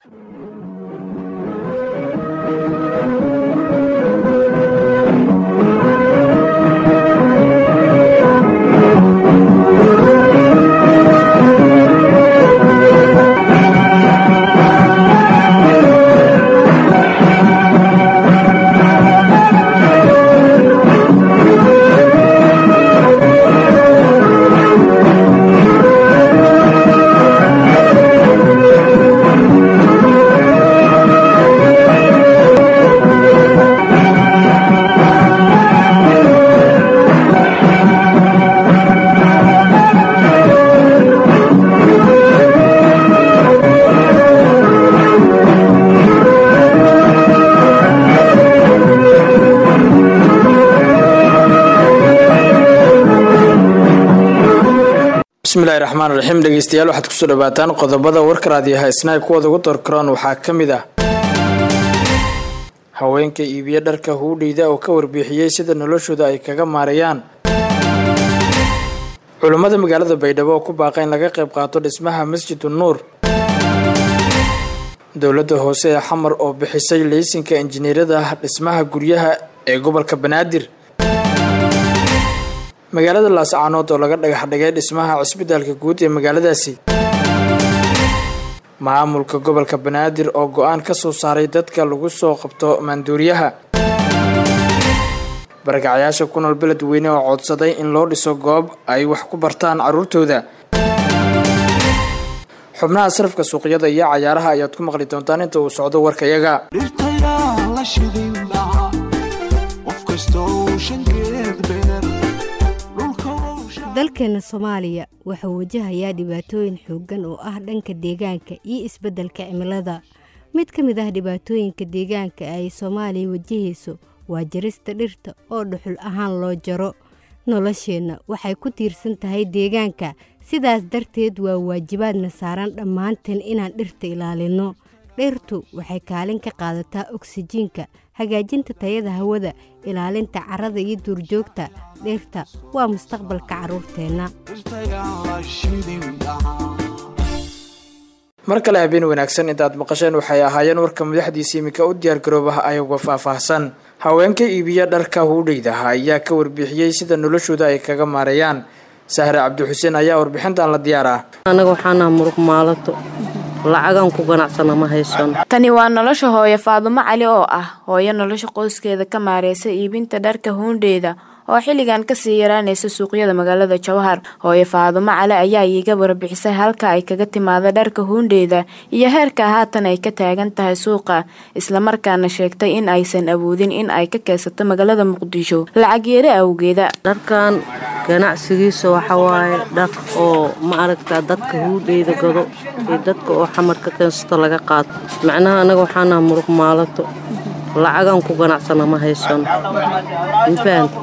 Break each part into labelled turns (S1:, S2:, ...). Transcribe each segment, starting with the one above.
S1: bismillahi raxmaan raxiim dhegeystayaal waxaad kusoo dhawaataan qodobada warka raadiyaha isnaay kuwooda ugu dorkaroon waxaa ka mid ah haweenka iibiye dharka huudheyda oo ka warbixiyey sida noloshooda ay kaga maarayaan culummada magaalada baydhabo oo ku baaqa in laga qayb qaato dhismaha masjidu nuur dowladda hoose ee xamar oo bixisay leysinka injineerada dhismaha guryaha ee gobolka banaadir magaalada laascaanood oo laga dhagax dhigay dhismaha cisbitaalka guud ee magaaladaasi maamulka gobolka banaadir oo go-aan ka soo saaray dadka lagu soo qabto maanduuriyaha barakacayaasha ku nool beledweyne oo codsaday in loo dhiso goob ay wax ku bartaan carruurtooda xubnaha sarafka suuqyada iyo cayaaraha ayaad ku maqli doontaan inta uu socdo warkayaga
S2: dalkeena soomaaliya wuxuu wajahayaa dhibaatooyin xooggan oo ah dhanka deegaanka iyo isbeddelka cimilada mid ka mid ah dhibaatooyinka deegaanka ay soomaaliya wajahayso waa jarista dhirta oo dhuxul ahaan loo jaro nolosheenna waxay ku tiirsan tahay deegaanka sidaas darteed waa waajibaadna saaran dhammaanteen inaan dhirta ilaalinno dhirtu waxay kaalin ka qaadataa oksijiinka hagaajinta tayada hawada ilaalinta carrada iyo duurjoogta dhirta waa mustaqbalka carruurteenna
S1: mar kale habeen wanaagsan intaad maqasheen waxay ahaayeen warka madaxdiisa iminka u diyaargaroobaha ayagoo faahfaahsan haweenka iibiya dharka huudheydaha ayaa ka warbixiyey sida noloshooda ay kaga maareeyaan sahre cabdixuseen ayaa warbixintan la diyaaraa
S3: anaga waxaanaha muruq maalato lacagan ku ganacsana ma haysano
S4: tani waa nolosha hooyo faadumo cali oo ah hooyo nolosha qoyskeeda ka maareysa iibinta dharka huundheeda oo xilligan kasii yaraanaysa suuqyada magaalada jawhar hooyo faadumo cali ayaa iiga warbixisay halka ay kaga timaada dharka huundheeda iyo heerka haatan ay ka taagan tahay suuqa islamarkaana sheegtay in aysan awoodin in ay ka keysato magaalada muqdisho lacag yeere awgeeda
S3: dharkan ganacsigiisa waxawaaye dhar oo ma aragtaa dadka huudheyda gado iyo dadka oo xamar ka keensato laga qaato macnaha anaga waxaanaha muruq maalato lacagan ku ganacsana ma haysano mafahanta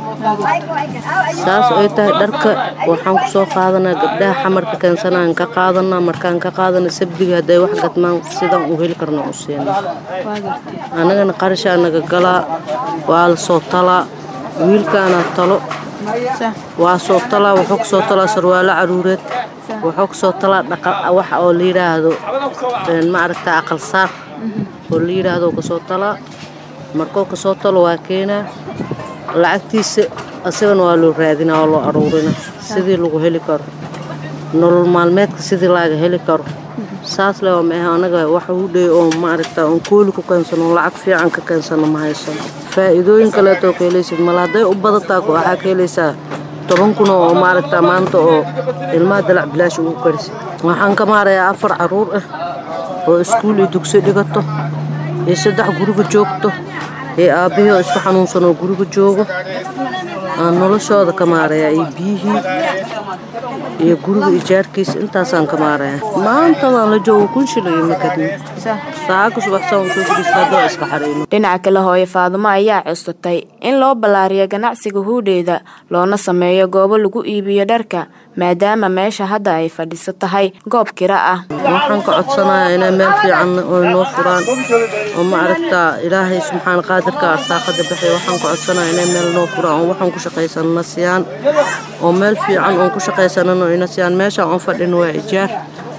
S3: saas ay tahay dharka waxaan ku soo qaadanaa gabdhaha xamarka keensanaan ka qaadanaa markaan ka qaadana sabdiga hadday wax gadmaan sidaan u heli karna u siina annagana qarashaa naga galaa waa la soo talaa wiilkaana talo waa soo talaa wuxuu ka soo talaa sarwaalo caruureed wuxuu ka soo talaa wax oo la yidhaahdo ma aragtaa aqal saar oo la yidhaahdo kasoo talaa markuu kasoo talo waa keenaa lacagtiisa asagana waa loo raadinaa oo loo aruurina sidii lagu heli karo nolol maalmeedka sidii laaga heli karo saas le maahe anaga waxa u dhey oo maaragta oon kooli ku keensano lacag fiican ka keensano ma haysano faa'iidooyin kaleetoo ka helaysid mala hadday u badataa waxaa ka helaysaa toban kun oo maaragta maanta oo ilmaha dalac bilaash ugu karisid waxaan ka maarayaa afar carruur ah oo iskuul iyo dugsi dhigato iyo saddex guriga joogto iyo aabbihii oo isku xanuunsan oo guriga joogo aan noloshooda ka maarayaa iyo biyihii iyo guriga ijaarkiisa intaasaan ka maarayaa maantadaan la joogo kun shilay ma kadin saaka subaxsaan usoo fadhiistaadoo iska xarayno
S4: dhinaca kale hooyo faadumo ayaa codsatay in loo ballaariyo ganacsiga huudheeda loona sameeyo goobo lagu iibiyo dharka maadaama meesha hadda ay fadhiso tahay goob kira ah
S3: waxaan ka codsanayaa inay meel fiican oo noo furaan oo ma aragtaa ilaahay subxaan qaadirka arsaaqada baxay waxaan ka codsanayaa inay meel noo furaan oo waxaan ku shaqaysanana siyaan oo meel fiican oon ku shaqaysanano ina siyaan meeshaan oon fadhino waa ijaar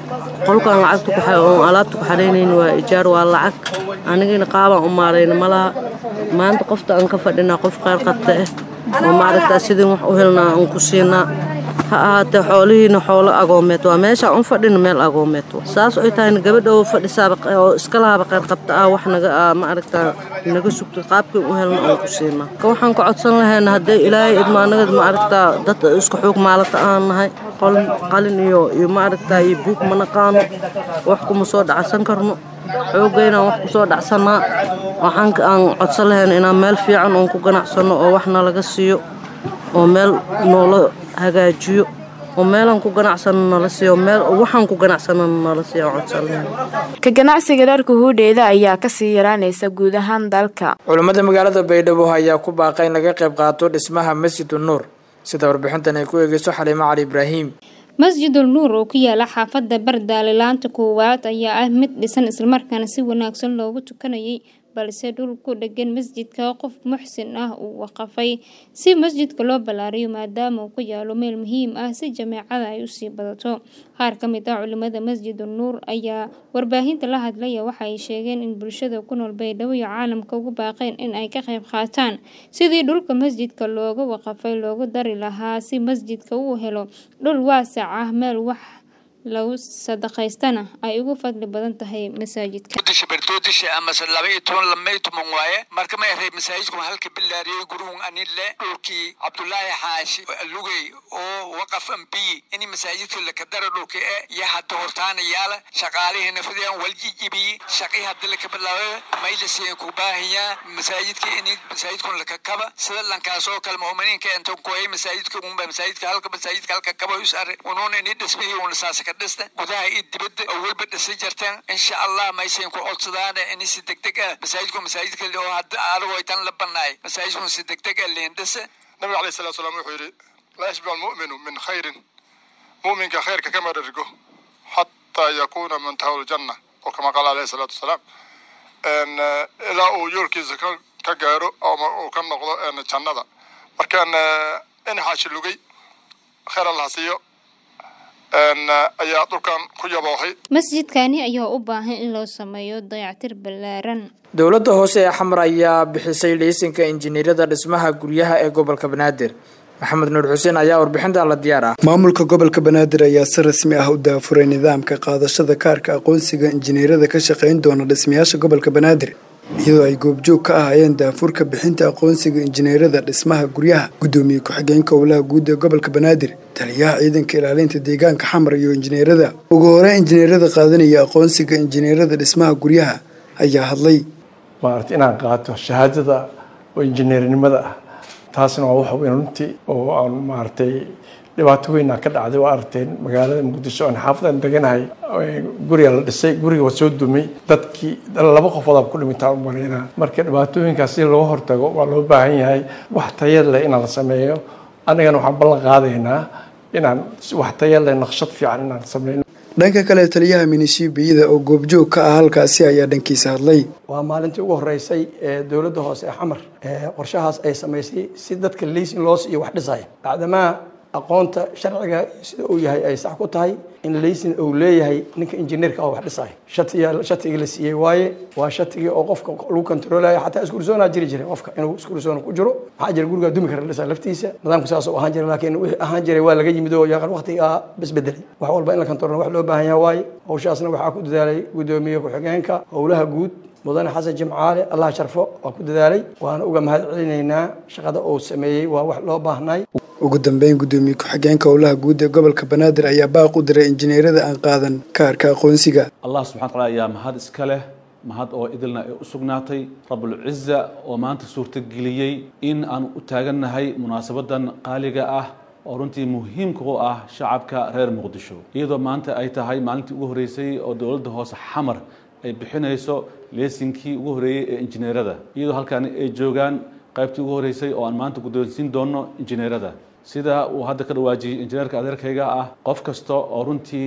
S3: qolkaan lacagta oon alaabta ku xaraynayna waa ijaar waa lacag anigina qaabaan u maarayna malaha maanta qofta aan ka fadhinaa qof qaar qabta ah oo maaragtaa sidin wax u helnaa aan ku siinaa ha ahaatee xoolihiina xoolo agoomeed waa meeshaa un fadhina meel agoomeed saas ay tahayna gabadha oo fadhisaaba oo iska lahaaba qayr qabta ah wax naga maaragtaa naga sugto qaabkii u helna aan ku siinaa ka waxaan ka codsan lahayna haddee ilaahay idma anagad maaragtaa dad isku xoog maalata aan nahay qalin iyo iyo maaragtaa iyo buug ma naqaano wax kuma soo dhacsan karno xoogaynaan wax kusoo dhacsanaa waxaan aan codsan lahayn inaan meel fiican oon ku ganacsanno oo waxna laga siiyo oo meel noola hagaajiyo oo meelaan ku ganacsano nala siiyo meel waxaan ku ganacsano nala siiyo aan codsan lahayn
S4: ka ganacsiga dharka huudheeda ayaa kasii yaraanaysa guud ahaan dalka
S1: culammada magaalada baydhabo ayaa ku baaqay in laga qayb qaato dhismaha masjidu nuur sida warbixintan ay ku eegeyso xaliimo cali ibraahim
S5: masjidul nuur oo ku yaala xaafadda bardaale laanta koowaad ayaa ah mid dhisan islamarkaana si wanaagsan loogu tukanayay balse dhul ku dhegan masjidka qof muxsin ah uu waqafay si masjidka loo ballaariyo maadaama uu ku yaalo meel muhiim ah si jameecada ay usii badato qaar ka mid ah culimada masjidul nuur ayaa warbaahinta la hadlaya waxa ay sheegeen in bulshada ku nool baydhabo iyo caalamka ugu baaqeen in ay ka qayb qaataan sidii dhulka masjidka looga waqafay loogu dari lahaa si masjidka uu helo dhul waasac ah meel wax lagu sadaqaystana ay ugu fadli badan tahay masaajidka
S6: disha berdoodisha amase laba iyo toban lamay tuman waaye marka ma yahay masaajidku halka bilaariyey guruhun anile dhulkii cabdulaahi xaashi lugey oo waqaf ambiyi ini masaajidka lakadara dhulka e iyo hadda hortaana yaala shaqaalihiina fidiyaan waljijibiyi shaqii hadda laka bilaabay maylasiin ku baahiyaa masaajidka ini masaajidkun lakakaba sida lankaasoo kale muuminiinka intan kuhay masaajidka unba masaajidka halka masaajidka halka kaba usare unuuna ini dhismihii una saasa ka dhista gudaha iyo dibadda oo welba dhisa jarteen insha allah maysayn ku codsadaan ini si degdeg ah masaajidku masaajidka oo hadda aragoo tan la banaay masaajidku si degdeg ah leen dhisa
S7: nabiga alayhi salatu salaam wuxuu yidhi laa yashbicu almu'minu min khayrin mu'minka khayrka kama dhergo xataa yakuuna muntahaw ljanna oo kama qaala alayhi salaatu wasalaam ilaa uu yoolkiisa ka gaaro ama uu ka noqdo jannada markaan in xaashi lugay khayr allah siiyo ayaa dhulkan ku yaboohay
S5: masjidkani ayaa u baahan in loo sameeyo dayactir ballaaran
S1: dowladda hoose ee xamar ayaa bixisay liisinka injineeriyada dhismaha guryaha ee gobolka banaadir maxamed nuur xuseen ayaa warbixinta la diyaar ah
S8: maamulka gobolka banaadir ayaa si rasmi ah u daafuray nidaamka qaadashada kaarka aqoonsiga injineeriyada ka shaqayn doona dhismayaasha gobolka banaadir iyadoo ay goobjoog ka ahaayeen daafurka bixinta aqoonsiga injineeriyada dhismaha guryaha guddoomiye ku-xigeenka howlaha guud ee gobolka banaadir taliyaha ciidanka ilaalinta deegaanka xamar iyo injineerada ugu hore injineerada qaadanaya aqoonsiga injineerada dhismaha guryaha ayaa hadlay
S9: maarata inaan qaato shahaadada oo injineernimada ah taasna waa wax weyn runtii oo aan maaragtay dhibaato weynaa ka dhacday waa aragteen magaalada muqdisho aan xaafadan deganahay guriga la dhisay guriga waa soo dumay dadkii laba qofood ku dhimintaa u maleynaa marka dhibaatooyinkaas si loo hortago waa loo baahan yahay wax tayad leh inaan la sameeyo annagana waxaan ballan qaadaynaa inaan wax tayad leh naqshad fiican inaan sameyno
S8: dhanka kale taliyaha minishiibiyada oo goobjoog ka ah halkaasi ayaa dhankiisa hadlay
S10: waa maalintii ugu horeysay ee dowladda hoose ee xamar qorshahaas ay samaysay si dadka liisin loos iyo wax dhisaya bacdamaa aqoonta sharciga sida uu yahay ay sax ku tahay in laysin uu leeyahay ninka injineerka oo wax dhisaya shatiga shatigii la siiyey waaye waa shatigii oo qofka lagu kontroolayo xataa iskursoonaa jiri jiray qofka inuu iskursoon ku jiro maxaa jira gurigaa dumi kara dhisa laftiisa nidaamku saas oo ahaan jiray laakiin wixii ahaan jiray waa laga yimid oo yaqan waqtigaa basbedelay wax walba in la kontroolo wax loo baahan yahay waaye hawshaasna waxaa ku dadaalay guddoomiye ku-xigeenka howlaha guud mudane xasan jimcaale allah sharfo waa ku dadaalay waana uga mahad celinaynaa shaqada uu sameeyey waa wax loo baahnay
S8: ugu dambeyn guddoomiye ku-xigeenka howlaha guud ee gobolka banaadir ayaa baaq u diray injineerada aan qaadan kaarka aqoonsiga
S11: allah subxana wataala ayaa mahad iska leh mahad oo idilna ay u sugnaatay rabulciza oo maanta suurtageliyey in aan u taagannahay munaasabadan qaaliga ah oo runtii muhiimka u ah shacabka reer muqdisho iyadoo maanta ay tahay maalintii ugu horreysay oo dowladda hoose xamar ay bixinayso leesinkii ugu horreeyey ee injineerada iyadoo halkaan ay joogaan qaybtii ugu horreysay oo aan maanta guddoonsiin doonno injineerada sida uu hadda ka dhawaajiyey injineerka adeerkayga ah qof kasta oo runtii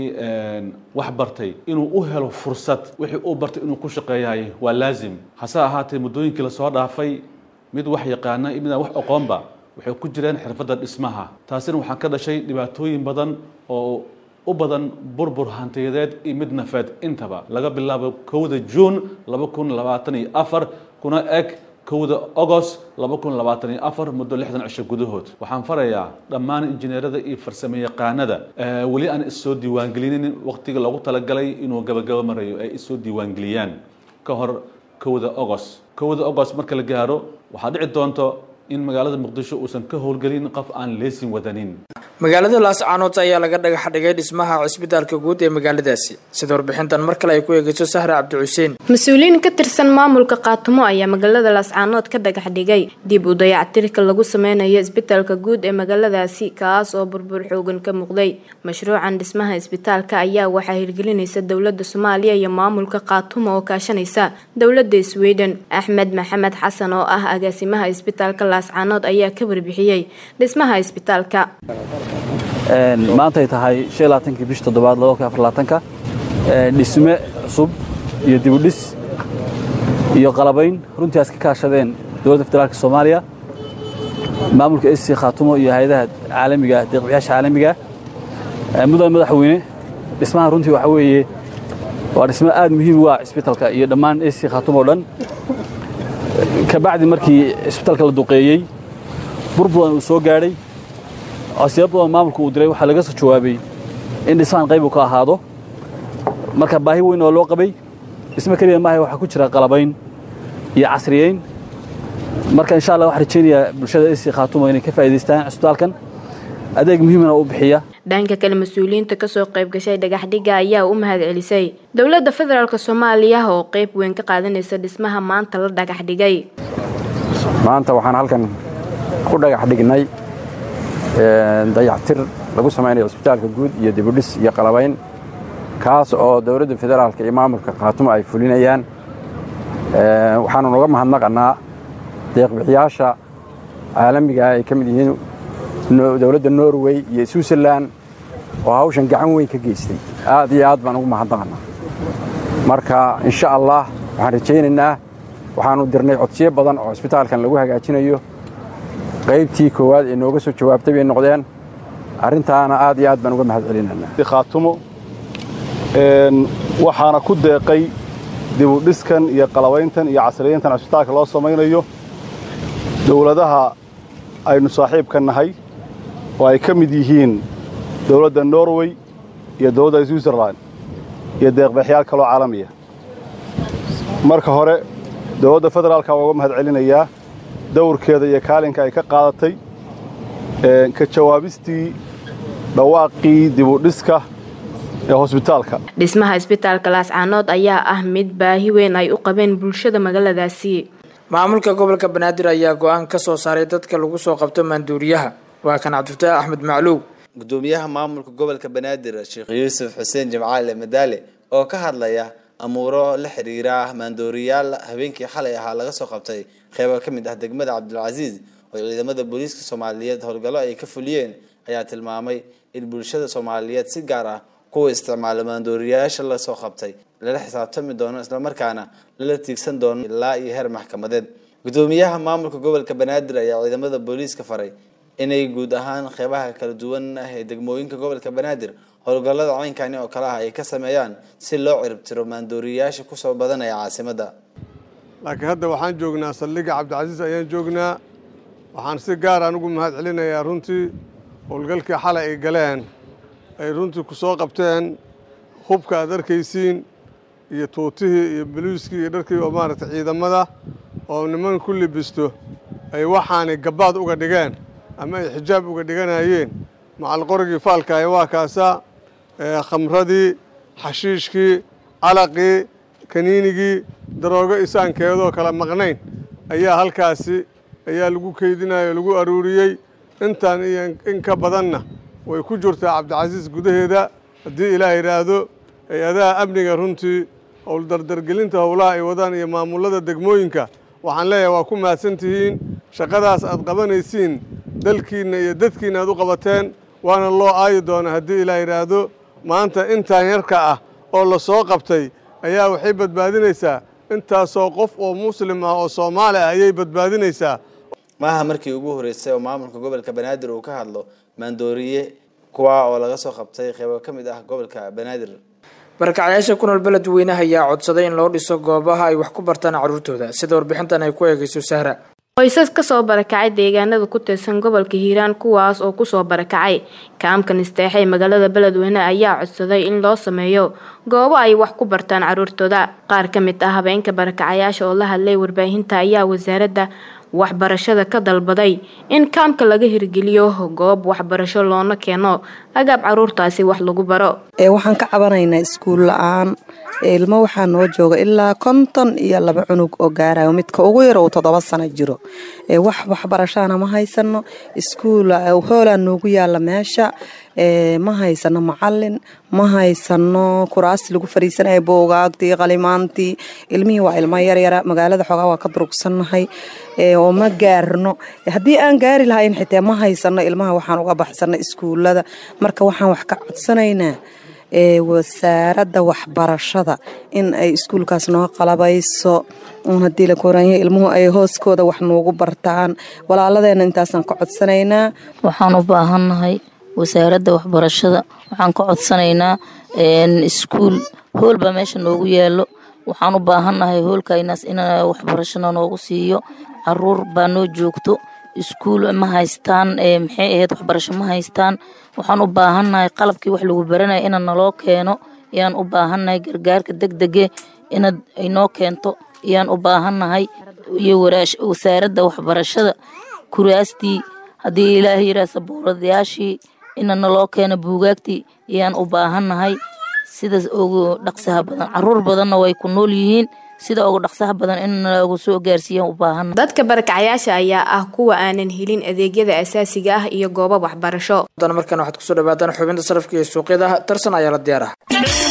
S11: wax bartay inuu u helo fursad wixii uu bartay inuu ku shaqeeyahay waa laazim hase ahaatee muddooyinkii lasoo dhaafay mid wax yaqaana iyo midaan wax aqoonba waxay ku jireen xirfadda dhismaha taasina waxaa ka dhashay dhibaatooyin badan oo u badan burbur hantiyadeed iyo mid nafeed intaba laga bilaabo kowda juun laba kun labaatan iyo afar kuna eg kowda agost laba kun labaatan iyo afar muddo lixdan cisho gudahood waxaan farayaa dhammaan injineerada iyo farsamo yaqaanada weli aan issoo diiwaangelinin waqtiga loogu talagalay inuu gabagabo marayo ay isoo diiwaangeliyaan ka hor kowda agost kowda agost marka la gaaro waxaa dhici doonto in magaalada muqdisho uusan ka howlgelin qof aan leesin wadanin
S1: magaalada laascaanood ayaa laga dhagax dhigay dhismaha cisbitaalka guud ee magaaladaasi sida warbixintan mar kale ay ku eegeyso sahra cabdi xuseen
S4: mas-uuliyiin ka tirsan maamulka qaatumo ayaa magaalada laascaanood ka dhagax dhigay dib u dayactirka lagu sameynayo isbitaalka guud ee magaaladaasi kaas oo burbur xoogan ka muuqday mashruucan dhismaha isbitaalka ayaa waxaa hirgelinaysa dowlada soomaaliya iyo maamulka qaatumo oo kaashanaysa dowlada sweden axmed maxamed xasan oo ah agaasimaha isbitaalka laascaanood ayaa ka warbixiyey dhismaha isbitaalka
S12: maantay tahay kii bish toddobaad ka dhisme cusub iyo dibudhis iyo qalabayn runtii aas ka kaashadeen dowladda federaalk soomaaliya maamulka sc khaatumo iyo hay-adaha caalamiga deeqbiyaasha caalamiga mudan madaxweyne dhismaha runtii waxa weeye waa dhismo aad muhiim u ah cisbitalka iyo dhammaan sc khaatumo o dhan kabacdi markii cisbitalka la duqeeyey burburan uu soo gaadhay codsiyo badan maamulka uu diray waxaa laga soo jawaabay in dhismahan qayb uu ka ahaado marka baahi weyn oo loo qabay dhismo keliya maaha waxaa ku jira qalabayn iyo casriyeyn marka insha allah waxaan rajaynayaa bulshada isi khaatumo inay ka faa'iidaystaan cisbitaalkan adeeg muhiimana u bixiya
S4: dhanka kale mas-uuliyiinta kasoo qayb gashay dhagaxdhiga ayaa u mahad celisay dowladda federaalk soomaaliya oo qayb weyn ka qaadanaysa dhismaha maanta la dhagax dhigay
S13: maanta waxaan halkan ku dhagax dhignay dayactir lagu samaynayo cisbitaalka guud iyo dibudhis iyo qalabayn kaas oo dowladda federaalka iyo maamulka khaatumo ay fulinayaan waxaanu noga mahadnaqannaa deeqbixiyaasha caalamiga ay ka mid yihiin dowladda norway iyo switzerland oo hawshan gacan weyn ka geystay aad iyo aad baan ugu mahadnaqannaa marka insha allah waxaan rajaynaynaa waxaanu dirnay codsiyo badan oo cisbitaalkan lagu hagaajinayo qaybtii koowaad ee nooga soo jawaabtay bay noqdeen arrintaana aad iyo aad baan uga mahad celinanaa
S14: khaatumo waxaana ku deeqay dibudhiskan iyo qalabayntan iyo casriyeyntan cisbitaalka loo samaynayo dowladaha aynu saaxiibka nahay oo ay ka mid yihiin dowladda norway iyo dowladda switzerland iyo deeqbaxyaal kaloo caalamiya marka hore dowladda federaalka waa uga mahad celinayaa dawrkeeda iyo kaalinka ay ka qaadatay ka jawaabistii dhawaaqii dibudhiska ee hosbitaalka
S4: dhismaha isbitaalka laascaanood ayaa ah mid baahi weyn ay u qabeen bulshada magaaladaasi
S1: maamulka gobolka banaadir ayaa go-aan ka soo saaray dadka lagu soo qabto maanduuriyaha waa kan cabdifataax axmed macluw
S15: gudoomiyaha maamulka gobolka banaadir sheekh yuusuf xuseen jimcaale madaale oo ka hadlaya amuuro la xiriira maandooriyaal habeenkii xalay ahaa laga soo qabtay qeybo ka mid ah degmada cabdulcasiis oo ciidamada booliiska soomaaliyeed howlgallo ay ka fuliyeen ayaa tilmaamay in bulshada soomaaliyeed si gaar ah kuwa isticmaala maandooriyaasha lasoo qabtay lala xisaabtami doono islamarkaana lala tiigsan doono ilaa iyo heer maxkamadeed gudoomiyaha maamulka gobolka banaadir ayaa ciidamada booliiska faray inay guud ahaan qeybaha kala duwan ah ee degmooyinka gobolka banaadir howlgallada caynkani oo kale ah ay ka sameeyaan si loo ciribtiro maandooriyaasha kusoo badanaya caasimadda
S16: laakiin hadda waxaan joognaa saldhigga cabdicasiis ayaan joognaa waxaan si gaar aan ugu mahad celinayaa runtii howlgalkii xalay ay galeen ay runtii ku soo qabteen hubka aad arkaysiin iyo tuutihii iyo boliiskii iyo dharkii oo maaragtay ciidamada oo niman ku libisto ay waxaanay gabbaad uga dhigeen ama ay xijaab uga dhiganayeen macalqorigii faalkaahi waa kaasaa khamradii xashiishkii calaqii kaniinigii daroogo isaankeedoo kala maqnayn ayaa halkaasi ayaa lagu keydinayo lagu aruuriyey intaan iyo in ka badanna way ku jirtaa cabdicasiis gudaheeda haddii ilaah yidhaahdo hay-adaha amniga runtii howldardargelinta howlaha ay wadaan iyo maamullada degmooyinka waxaan leeyahay waa ku mahadsan tihiin shaqadaas aad qabanaysiin dalkiinna iyo dadkiinna aad u qabateen waana loo aayi doonaa haddii ilaah yidhaahdo maanta intaan yarka ah oo la soo qabtay ayaa waxay badbaadinaysaa intaasoo qof oo muslim ah oo soomaali ah ayay badbaadinaysaa
S15: maaha markii ugu horreysay oo maamulka gobolka banaadir uu ka hadlo maandooriye kuwa oo laga soo qabtay qeybo ka mid ah gobolka banaadir
S1: barakacayaasha ku nool beledweynaha ayaa codsaday in loo dhiso goobaha ay wax ku bartaan caruurtooda sida warbixintan ay ku eegayso sahra
S4: qoysas kasoo barakacay deegaanada ku tirsan gobolka hiiraan kuwaas oo kusoo barakacay kaamka nisteexe ee magaalada beledweyne ayaa codsaday in loo sameeyo goobo ay wax ku bartaan caruurtooda qaar ka mid ah habeenka barakacayaasha oo la hadlay warbaahinta ayaa wasaaradda waxbarashada ka dalbaday in kaamka laga hirgeliyo goob waxbarasho loona keeno agaab caruurtaasi wax lagu baro
S17: waxaan ka cabanaynaa iskuul la-aan ilmo waxaa noo jooga ilaa konton iyo laba cunug oo gaarayo midka ugu yar uu toddoba sano jiro wax waxbarashana ma haysano iskuul hoolaa noogu yaala meesha ma haysano macalin ma haysano kuraasti lagu fariisanaya boogaagtii qalimaantii ilmihii waa ilmo yaryara magaalada xoogaa waa ka durugsannahay oo ma gaarno haddii aan gaari lahayn xitaa ma haysano ilmaha waxaan uga baxsana iskuulada marka waxaan wax ka codsanaynaa wasaaradda waxbarashada in ay iskuulkaas noo qalabayso hadii la koranya ilmuhu ay hooskooda wax noogu bartaan walaaladeena intaasaan ka codsanaynaa
S18: waxaan u baahannahay wasaaradda waxbarashada waxaan ka codsanaynaa iskuul hool baa meesha noogu yaalo waxaan u baahannahay hoolkaynaas in waxbarashana noogu siiyo caruur baa noo joogto iskuul ma haystaan maxay ahayd waxbarasho ma haystaan waxaan u baahannahay qalabkii wax lagu baranaya ina naloo keeno ayaan u baahannahay gargaarka degdege inaad inoo keento ayaan u baahannahay iyo wasaaradda waxbarashada kuraastii haddii ilaahay yiraa sabuuradayaashii ina naloo keeno buugaagtii ayaan u baahannahay sidaas ugu dhaqsaha badan caruur badanna way ku nool yihiin sida ugu dhaqsaha badan in lagu soo gaarsiiyaan u baahan
S4: dadka barakacayaasha ayaa ah kuwa aanan helin adeegyada asaasiga ah iyo goobo waxbarasho
S1: haddana markan waxaad kusoo dhawaataan xubinta sarafka iyo suuqyada tarsan ayaa la diyaar ah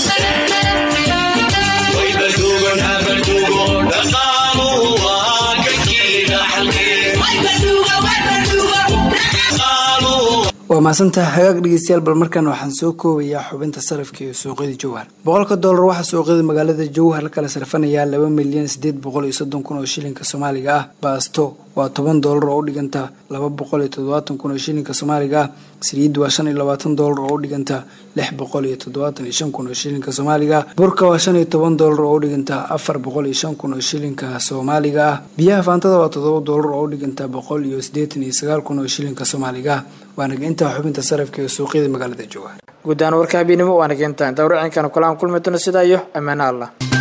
S8: waa mahadsantaha hagaag dhegeystayaal bal markan waxaan soo koobayaa xubinta sarafka iyo suuqyada jowhar boqolka doolar waxaa suuqyada magaalada jowhar la kala sarfanayaa laba milyan sideed boqol iyo soddon kun oo shilinka soomaaliga ah baasto waa toban doolar oo u dhiganta laba boqol iyo toddobaatan kun oo shilinka soomaaliga ah saliid waa shan iyo labaatan doolar oo u dhiganta lix boqol iyo toddobaatan iyo shan kun oo shilinka soomaaliga ah burka waa shan iyo toban doolar oo u dhiganta afar boqol iyo shan kun oo shilinka soomaaliga ah biyaha faantada waa toddoba doolar oo u dhiganta boqol iyo siddeetan iyo sagaal kun oo shilinka soomaaliga ah waanaga intaa xubinta sarafka ee suuqyada magaalada jowhar
S1: guud ahaan warka habeennimo waanaga intaa intaa warcinkana kulaan kulmi doono sidaa iyo ammaano allah